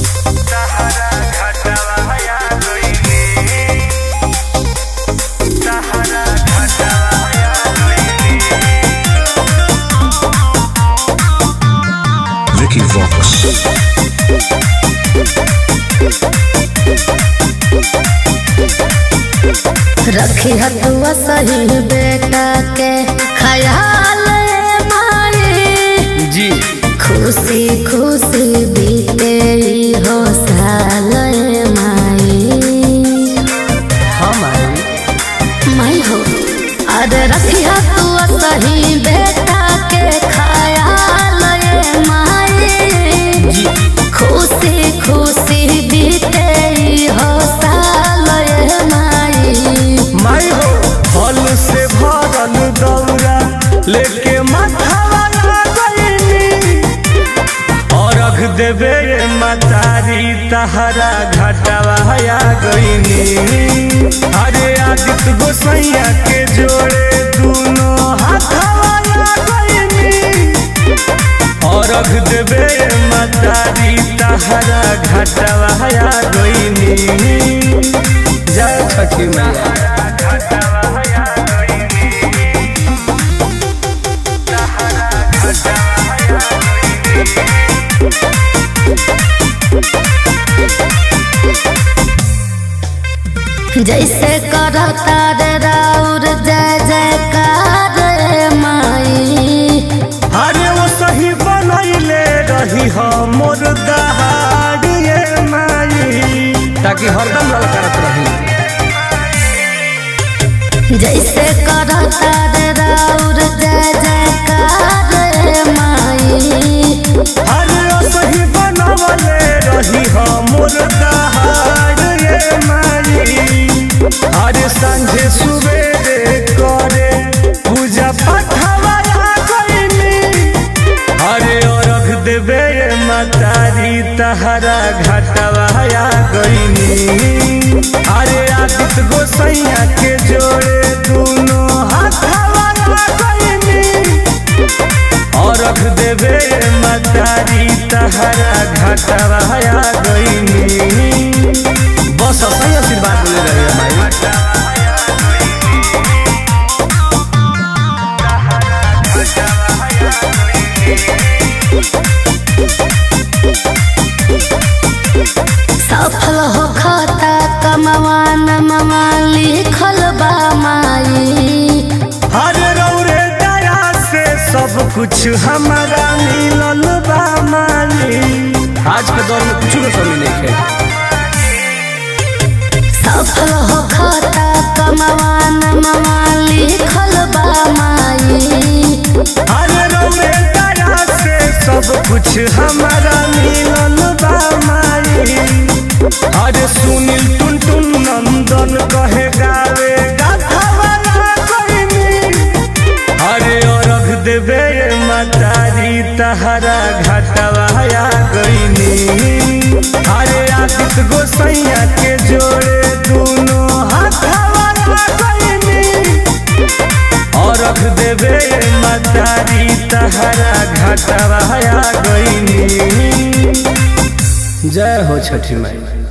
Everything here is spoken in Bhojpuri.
Vicky Vox. रखी हतुआ सही बेटा के ख्याल मारे जी खुशी खुशी बीते ई हो साल माई हम आई माई हो अरे रखी हतुआ सही बेटा के ख्याल माई जी खुशी खुशी बीते ई हो साल माई माई हो फल से भरल दौरा लेके माथावा लगैनी अरघ देवे मतारी तहरा घाटावा आ गईनी अरे आदित्य गोसैया के जोड़े दोनों हाथावा आ गईनी अरघ देवे मतारी तहरा घाटावा आ गईनी जय छठी मैया जैसे करता रे राउर जय जयकार रे माई अरे वो सही बनैले रही हम मोर दहाड़िए माई ताकि हरदम ललकारत रही जैसे करता रे राउर जय जयकार रे माई अरे वो सही बनवले रही हम मोर दहाड़िए माई अरे संझे सुबेरे करे पूजा पाठवा गईनी अरे अरघ देवे मतारी तहरा घाटवा आ गईनी अरे आदित्य गोसैया के जोड़े दोनों हाथवा आ गईनी अरघ देवे मतारी तहरा घाटवा आ गईनी बस सही आशीर्वाद मिले रही माई सफल हो खाता कमवा नमवा लिखल बा माई हरे रौरे दया से सब कुछ हमारा मिलल बा माली आज के दौर में कुछ भी कमी नहीं है सफल हो खाता कमवा नमवा लिखल बा माई हरे रौरे दया से सब कुछ हमारा मिलल बा माली हरे सुनील टुन टुन नंदन कहे गावे गाथावाला कइनी अरे अरघ देवे मतारी तहरा घाटवा आ गईनी अरे आदित्य गोसैया के जोड़े दोनों हाथवा आ गईनी अरघ देवे मतारी तहरा घाटवा आ गईनी जय हो छठी माई